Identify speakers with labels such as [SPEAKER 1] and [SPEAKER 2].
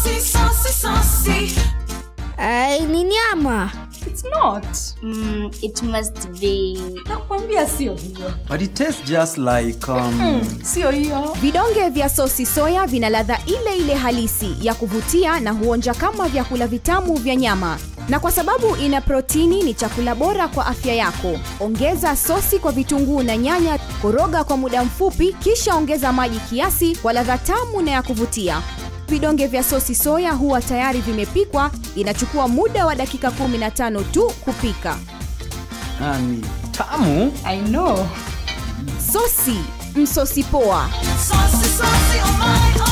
[SPEAKER 1] saucy, saucy, saucy.
[SPEAKER 2] Ai, ni nyama.
[SPEAKER 3] It's not.
[SPEAKER 4] Mm, it must be.
[SPEAKER 3] Nakwambia sio hiyo.
[SPEAKER 5] But it tastes just like um,
[SPEAKER 3] Sio hiyo.
[SPEAKER 6] Vidonge vya sosi soya vina ladha ile ile halisi ya kuvutia na huonja kama vyakula vitamu vya nyama. Na kwa sababu ina protini, ni chakula bora kwa afya yako. Ongeza sosi kwa vitunguu na nyanya, koroga kwa muda mfupi, kisha ongeza maji kiasi kwa ladha tamu na ya kuvutia. Vidonge vya sosi soya huwa tayari vimepikwa, inachukua muda wa dakika 15 tu kupika.
[SPEAKER 5] ah, ni tamu.
[SPEAKER 3] I know.
[SPEAKER 6] Sosi, msosi poa.
[SPEAKER 1] Saucy, saucy, oh my, oh